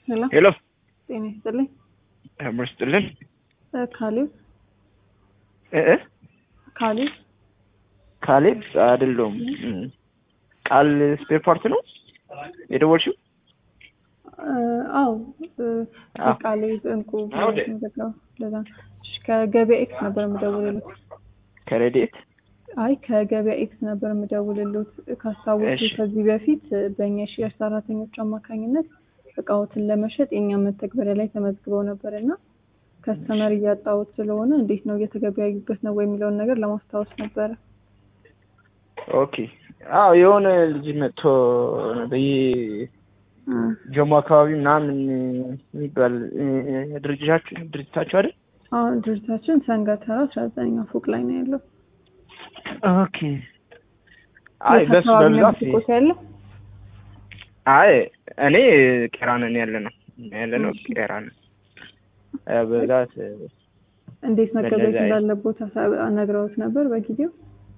ሄሎ ሄሎ ጤና ይስጥልኝ። አምር ስጥልን እ ካሌብ እ እ ካሌብ ካሌብ አይደለሁም። እም፣ ቃል ስፔር ፓርት ነው የደወልሽው? እ፣ አዎ እ፣ አዎ። ካሌብ እንቁ አዎ፣ ደ- ዘጋው ለዛ እሺ፣ ከገበያ ኤክስ ነበር የምደውልልት። ከረዴት አይ ከገበያ ኤክስ ነበር የምደውልልት። ካስታወሱ እሺ። ከዚህ በፊት እ፣ በእኛ የሽያጭ ሰራተኞች አማካኝነት እቃዎትን ለመሸጥ የእኛ መተግበሪያ ላይ ተመዝግበው ነበር እና ከስተመር እያጣሁት ስለሆነ እንዴት ነው እየተገበያዩበት ነው ወይ የሚለውን ነገር ለማስታወስ ነበረ። ኦኬ። አዎ የሆነ ልጅ መጥቶ በየ እ፣ ጀሞ አካባቢ ምናምን የሚባል እ፣ ድርጅታችሁ ድርጅታችሁ አይደል? አሁን ድርጅታችን ሰንጋተራ አስራ ዘጠነኛ ፎቅ ላይ ነው ያለው። ኦኬ። አይ የት በሱ አካባቢ ነው በብዛት ሱቆት ያለው? አይ እኔ ቄራንን ያለ ነው ያለ ነው እሺ። ቄራንን እ፣ በብዛት እ፣ እንዴት መገበያየት በእንደዛ አይነት- እንዳለቦት ሀሳብ ነግረውት ነበር በጊዜው?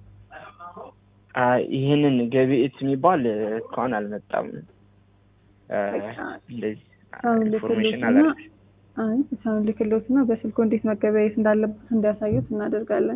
አይ ይህንን ገቢኤት የሚባል እ፣ እስካሁን አልመጣም። እ፣ እንደዚህ ሳሁን ኢንፎርሜሽን ልክሎትና አላደረግም። አይ ሳሁን ልክሎትና በስልኮ እንዴት መገበያየት እንዳለቦት እንዲያሳዩት እናደርጋለን።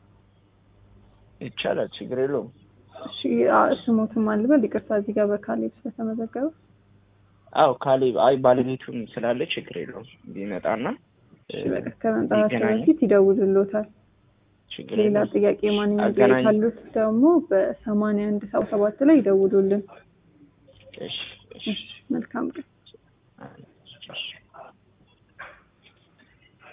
ይቻላል፣ ችግር የለውም። እሺ አ- ስሞትም አልበል ይቅርታ፣ እዚህ ጋር በካሌብ ስለተመዘገበ አው ካሌብ አይ ባለቤቱም ስላለ ችግር የለውም ቢመጣና እሺ በቃ ከመምጣታቸው ይገናኛል። በፊት ይደውሉሎታል። ችግር ሌላ የለውም። ጥያቄ ማንኛውም ጥያቄ አገናኝ- ካሉት ደግሞ በሰማንያ አንድ ሰባ ሰባት ላይ ይደውሉልን። እሺ፣ እሺ። እሺ መልካም ቀን። እሺ።